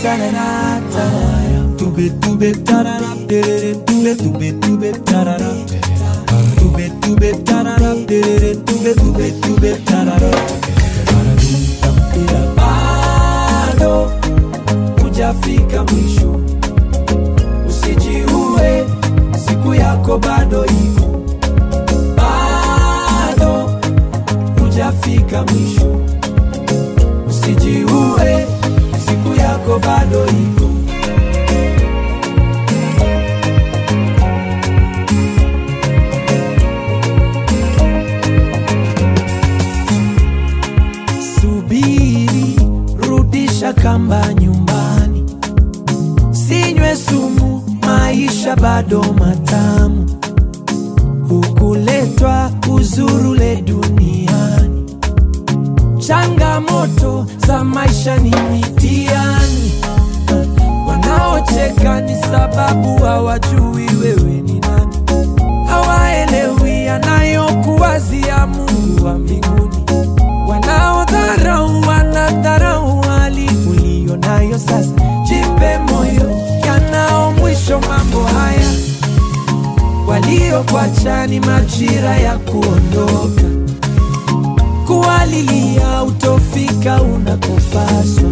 tarara, tarara. Tube, tube, tarara, terere, tube, tube, tube, tarara. Tube, tube, tarara, terere, tube, tube, tube, tarara. Bado hujafika mwisho, usijiue, siku yako bado iko. Bado hujafika mwisho, usijiue, siku yako bado iko. Subiri, rudisha kamba nyumbani, sinywe sumu, maisha bado matamu. Hukuletwa uzurule duniani, changamoto za maisha ni mitihani. Wanaocheka ni sababu hawajui wewe ni nani, hawaelewi anayokuwazia Mungu wa mbinguni. Wanaodharau wanadharau hali uliyo nayo sasa. Jipe moyo, yanao mwisho mambo haya. Waliokuacha ni majira ya kuondoka, kuwalilia utofika unakopaswa.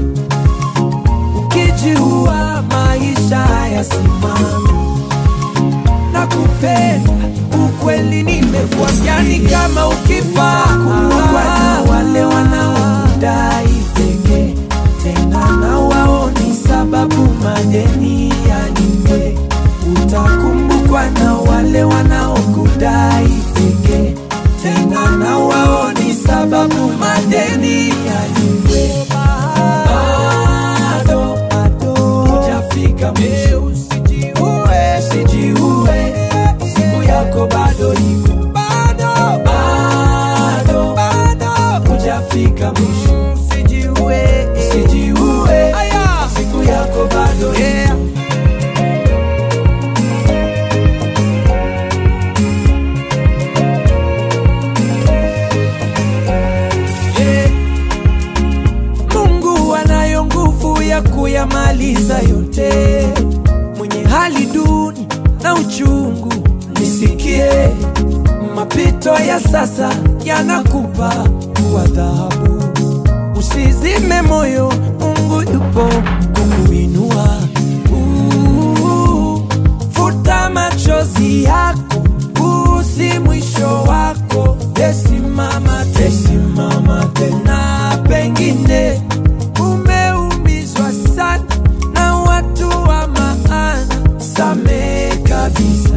Ukijiua maisha hayasimami na kupenda ukweli nimekuambia ni kama ukifa kuwa na wale wanaokudai pekee tena na wao ni sababu madeni yalipe utakumbukwa na wale wanaokudai pekee tena na wao ni sababu madeni yalipe bado bado hujafika mwisho usijiue usijiue siku yako bado iko bado bado bado hujafika mwisho usijiue usijiue siku yako bado iko Yeah. Mungu anayo nguvu ya kuyamaliza yote. Mwenye hali duni na uchungu, nisikie. Mapito ya sasa yanakupa kuwa dhahabu. Usizime moyo, Mungu yupo kukuinua. Uh, Futa machozi yako, huu si mwisho wako. Tesimama, tesimama tena, pengine umeumizwa sana na watu wa maana. Samehe kabisa,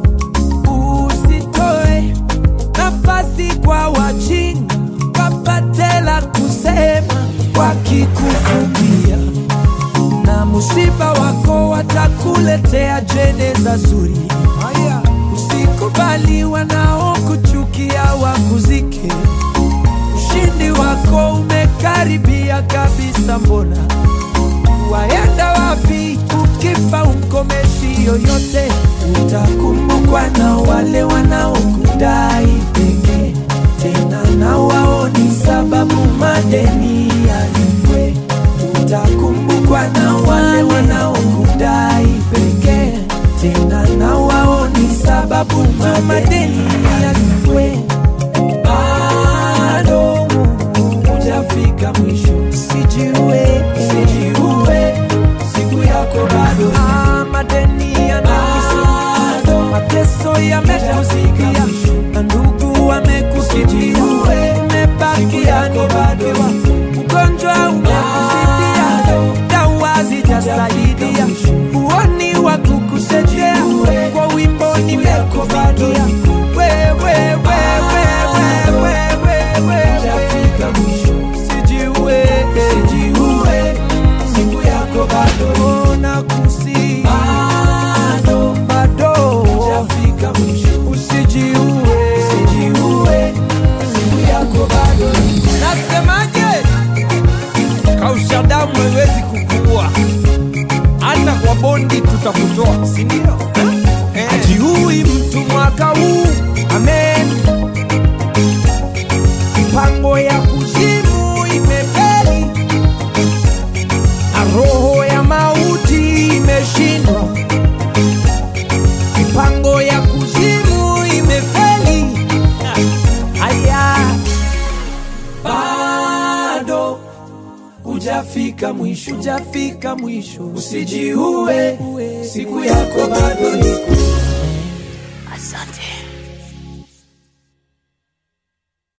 usitoe nafasi kwa wajinga wapate la kusema wakikufumbia na musiba wako watakuletea jeneza zuri. Usikubali wanaokuchukia wakuzike. Ushindi wako umekaribia kabisa, mbona waenda wapi? Ukifa umkomeshi yoyote, utakumbukwa na wale wanaokudai pekee, tena na wao ni sababu madeni yalipwe. Utakumbukwa na wale wanaokudai pekee, tena na wao ni sababu madeni yalipwe. Bado hujafika mwisho, usijiue, usijiue, siku yako bado. Ah, madeni yanakisumbua, mateso yamekuzikia, na ndugu wamekukimbia, umebakia ni mkiwa, ugonjwa umekuzidia, dawa zijasaidia, huoni wa kukusaidia, kwa wimbo nimekufikia wewe, wewe, wewe, wewe, wewe, usijiue, usijiue, siku yako bado nakusi bado bado hujafika mwisho usijiue usijiue siku yako bado nasemaje hujafika mwisho, hujafika mwisho. Usijiue, siku yako bado iko. Asante.